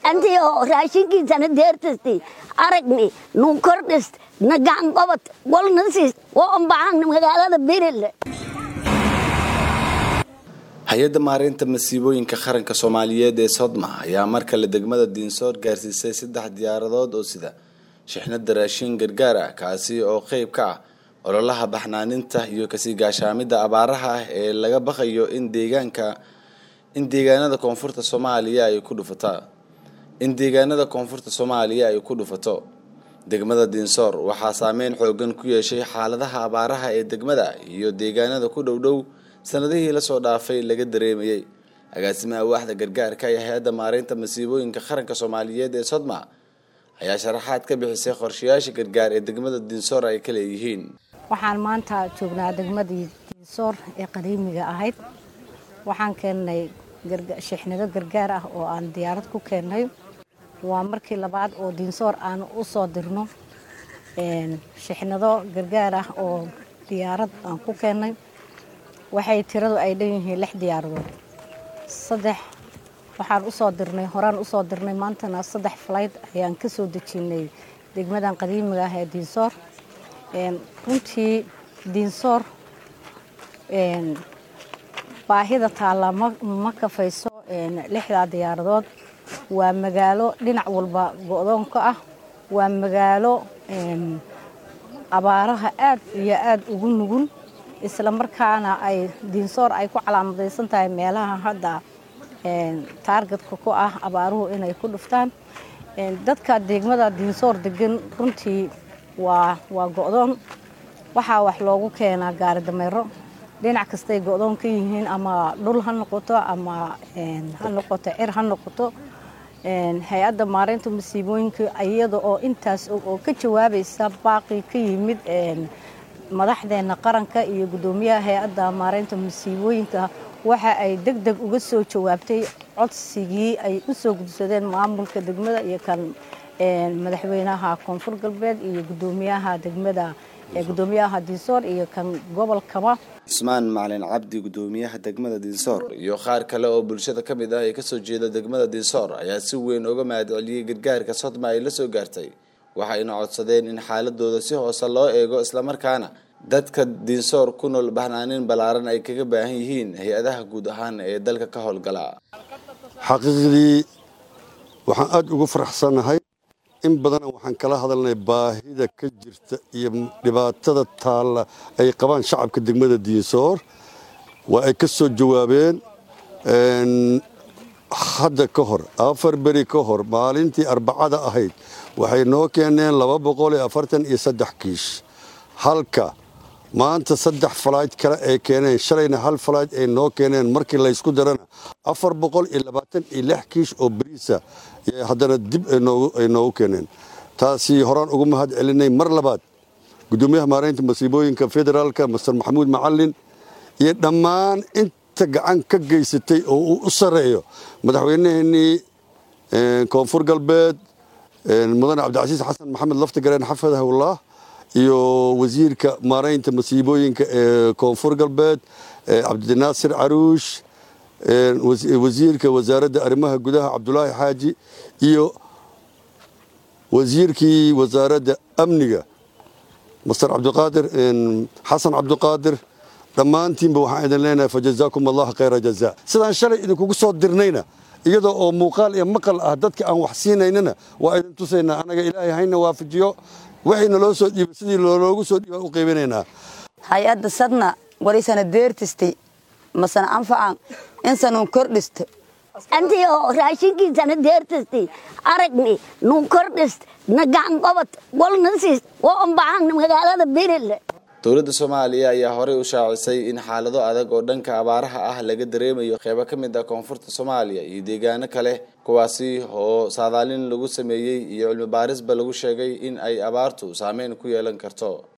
antii oo raashinkiisana deertasti aragni nu kordhist na gacan qabad walna siis waa unbaxan magaalada birile hay-adda maareynta masiibooyinka qaranka soomaaliyeed ee sodma ayaa mar kale degmada diinsoor gaarsiisay saddex diyaaradood oo sida shixnada raashin gargaar ah kaasi oo qeyb ka ah ololaha baxnaaninta iyo kasii gaashaamida abaaraha ah ee laga baqayo in deegaanka in deegaanada koonfurta soomaaliya ay ku dhufata in deegaanada koonfurta soomaaliya ay ku dhufato degmada diinsoor waxaa saameyn xoogan ku yeeshay xaaladaha abaaraha ee degmada iyo deegaanada ku dhow dhow sanadihii lasoo dhaafay laga dareemayay agaasimaha waaxda gargaarka ee hay-adda maareynta masiibooyinka qaranka soomaaliyeed ee sodma ayaa sharaxaad ka bixisay qorshayaasha gargaar ee degmada diinsoor ay ka leeyihiin waxaan maanta joognaa degmadii diinsoor ee qadiimiga ahayd waxaan keennay shixnado gargaar ah oo aan diyaarad ku keennay waa markii labaad oo diinsoor aan u soo dirno shixnado gargaar ah oo diyaarad aan ku keennay waxay tiradu ay dhan yihiin lix diyaaradood saddex waxaan usoo dirnay horaan usoo dirnay maantana saddex falayd ayaan ka soo dejinay degmadan qadiimiga ah ee diinsoor runtii diinsoor baahida taalla ma kafayso lixdaa diyaaradood waa magaalo dhinac walba go-doonka ah waa magaalo abaaraha aad iyo aad ugu nugul isla markaana ay diinsoor ay ku calaamadaysan tahay meelaha hadda taargetka ku ah abaaruhu inay ku dhuftaan dadka degmada diinsoor degan runtii waa waa go-doon waxaa wax loogu keenaa gaari dameero dhinac kastay go-doon ka yihiin ama dhul ha noqoto ama ha noqoto cir ha noqoto hay-adda maareynta masiibooyinka iyada oo intaas oo ka jawaabaysa baaqi ka yimid madaxdeena qaranka iyo guddoomiyaha hay-adda maareynta masiibooyinka waxa ay deg deg uga soo jawaabtay codsigii ay u soo gudsadeen maamulka degmada iyo kan madaxweynaha koonfur galbeed iyo guddoomiyaha degmada guddoomiyaha diinsoor iyo kan gobolkaba cusmaan macalin cabdi guddoomiyaha degmada diinsoor iyo qaar kale oo bulshada ka mid ah ee kasoo jeeda degmada diinsoor ayaa si weyn uga mahad celiyey gargaarka sodma ay la soo gaartay waxayna codsadeen in xaaladooda si hoose loo eego islamarkaana dadka diinsoor ku nool bahnaanin ballaaran ay kaga baahan yihiin hay-adaha guud ahaan ee dalka ka howlgala xaqiiqdii waxaan aada ugu faraxsannahay in badana waxaan kala hadalnay baahida ka jirta iyo dhibaatada taalla ay qabaan shacabka degmada diinsoor waa ay ka soo jawaabeen hadda ka hor afar beri ka hor maalintii arbacada ahayd waxay noo keeneen laba boqol iyo afartan iyo saddex kiish halka maanta saddex falayd kale ay keeneen shalayna hal falayd ay noo keeneen markii laysku darana afar boqol iyo labaatan iyo lix kiish oo beriisa haddana dib ay noogu keeneen taasi horaan ugu mahad celinay mar labaad guddoomiyaha maareynta masiibooyinka federaalka master maxamuud macalin iyo dhammaan inta gacan ka geysatay oo uu u sarreeyo madaxweynaheenii koonfur galbeed mudane cabdicasiis xasan maxamed laftigareen xafadahullah iyo wasiirka maareynta masiibooyinka ee koonfur galbeed cabdinaasir caruush wasiirka wasaaradda arrimaha gudaha cabdulaahi xaaji iyo wasiirkii wasaaradda amniga master cabdiqaadir xasan cabdiqaadir dhammaantiinba waxaan idin leenahay fajazaakum allah khayra jazaa sidaan shalay idinkugu soo dirnayna iyadoo oo muuqaal iyo maqal ah dadka aan wax siinaynana waa idin tusaynaa annaga ilaahay hayna waafajiyo waxayna loo soo dhiibay sidii loogu soo dhiibaan u qaybinaynaa hay-adda sadna walisana deertistay masana anfacan insanun kordhist antii oo raashinkiisana deertasti aragni nu kordhist na gacan qabad walna siis waa unbaxan magaalada birile dowladda soomaaliya ayaa horey u shaacisay in xaalado adag oo dhanka abaaraha ah laga dareemayo qeybo ka mid ah koonfurta soomaaliya iyo deegaano kale kuwaasi oo saadaalin lagu sameeyey iyo cilmi baarisba lagu sheegay in ay abaartu saameyn ku yeelan karto